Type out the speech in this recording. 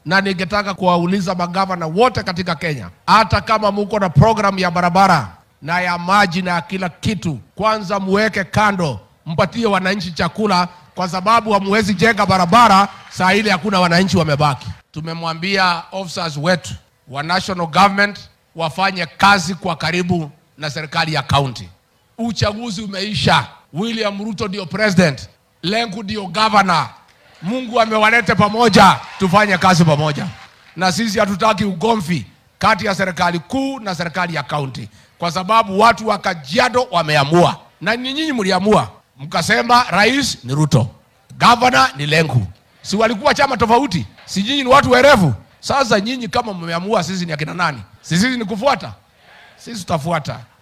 na ningetaka kuwauliza magavana wote katika Kenya, hata kama muko na programu ya barabara na ya maji na ya kila kitu, kwanza muweke kando, mpatie wananchi chakula, kwa sababu hamuwezi jenga barabara saa ile hakuna wananchi wamebaki. Tumemwambia officers wetu wa national government wafanye kazi kwa karibu na serikali ya county. Uchaguzi umeisha, William Ruto ndio president, Lenku ndio governor. Mungu amewalete pamoja, tufanye kazi pamoja, na sisi hatutaki ugomvi kati ya serikali kuu na serikali ya kaunti, kwa sababu watu wa Kajiado wameamua, na ni nyinyi mliamua, mkasema rais ni Ruto, governor ni Lenku. Si walikuwa chama tofauti? Si nyinyi ni watu werevu? Sasa nyinyi kama mmeamua, sisi ni akina nani? Si sisi ni kufuata? Sisi tutafuata.